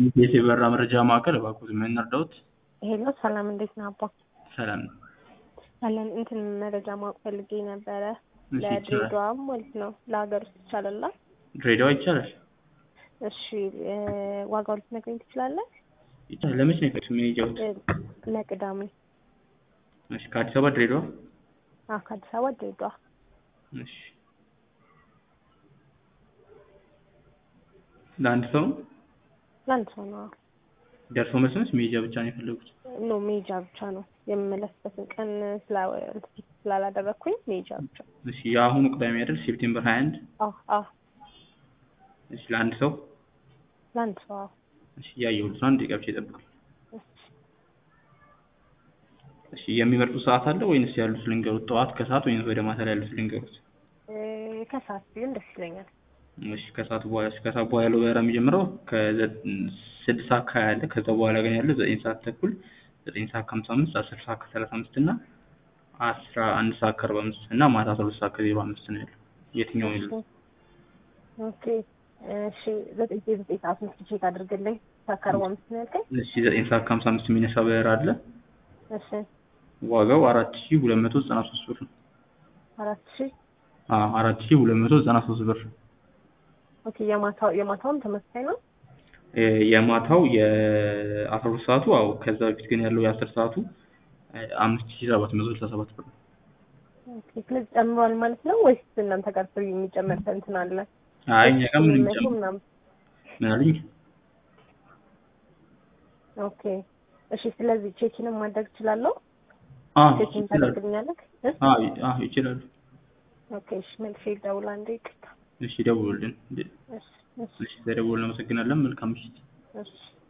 የት የበራ መረጃ ማዕከል እባክዎት ምን እንርዳዎት? ሄሎ ሰላም እንዴት ነህ አባ? ሰላም ነው። አለን እንትን መረጃ ማወቅ ፈልጌ ነበረ እሺ ይቻላል። ለድሬዳዋ ማለት ነው ለሀገር ውስጥ ይቻላል? ድሬዳዋ ይቻላል? እሺ እ ዋጋው ልትነግረኝ ትችላለህ? ይቻላል። ለመቼ ነው የፈለግሽው መሄጃዎት? እ ለቅዳሜ እሺ ከአዲስ አበባ ድሬዳዋ? አዎ ከአዲስ አበባ ድሬዳዋ እሺ ለአንድ ሰው ለአንድ ሰው ነው። ደርሶ መልስ ነች መሄጃ ብቻ ነው የፈለጉት? ኖ መሄጃ ብቻ ነው የምመለስበትን ቀን ስላ ስላላደረግኩኝ መሄጃ ብቻ። እሺ የአሁኑ ቅዳሜ አይደል ሴፕቴምበር 21 አዎ አዎ እሺ ለአንድ ሰው ለአንድ ሰው አዎ እሺ እያየሁት ነው። አንድ ደቂቃ ብቻ ይጠብቁኝ። እሺ እሺ የሚመርጡት ሰዓት አለ ወይንስ ያሉት ልንገሩት? ጠዋት ከሰዓት ወይንስ ወደ ማታ ላይ ያሉት ልንገሩት? እ ከሰዓት ቢሆን ደስ ይለኛል። እሺ ከሰዓት በኋላ እሺ ከሰዓት በኋላ ያለው በረራ የሚጀምረው ከስድስት ሰዓት ከሀያ አለ። ከዛ በኋላ ግን ያለው ዘጠኝ ሰዓት ተኩል፣ ዘጠኝ ሰዓት ከሀምሳ አምስት፣ አስር ሰዓት ከሰላሳ አምስት እና አስራ አንድ ሰዓት ከአርባ አምስት እና ማታ አስራ ሁለት ሰዓት ከዜሮ አምስት ነው ያለው። የትኛው ነው ያለው? ኦኬ እሺ ዘጠኝ ዘጠኝ ሰዓት ነው ቼክ አድርግልኝ። ሰዓት ከአርባ አምስት ነው ያልከኝ? እሺ ዘጠኝ ሰዓት ከሀምሳ አምስት የሚነሳ በረራ አለ። እሺ ዋጋው አራት ሺህ ሁለት መቶ ዘጠና ሶስት ብር ነው። አራት ሺህ አዎ አራት ሺህ ሁለት መቶ ዘጠና ሶስት ብር። ኦኬ የማታው የማታውም ተመሳሳይ ነው? እ የማታው የአስራ ሁለት ሰዓቱ አዎ ከዛ በፊት ግን ያለው የአስር ሰዓቱ አምስት ሺህ ሰባት መቶ ስልሳ ሰባት ብር ነው። ኦኬ ስለዚህ ጨምሯል ማለት ነው ወይስ እናንተ ጋር ፍሪ የሚጨመር እንትን አለ? አይ እኛ ጋር ምንም መቶ ጨምር ምናምን ምን አሉኝ? ኦኬ እሺ ስለዚህ ቼኪንም ማድረግ እችላለሁ? አዎ ቼኪን ይችላሉ። ታደርግልኛለህ? እ? አዎ አዎ ይችላሉ። ኦኬ እሺ መልሼ ልደውል አንዴ ይቅርታ። እሺ ደውሉልን። እሺ እሺ እሺ ተደውልን። እናመሰግናለን። መልካም ምሽት። እሺ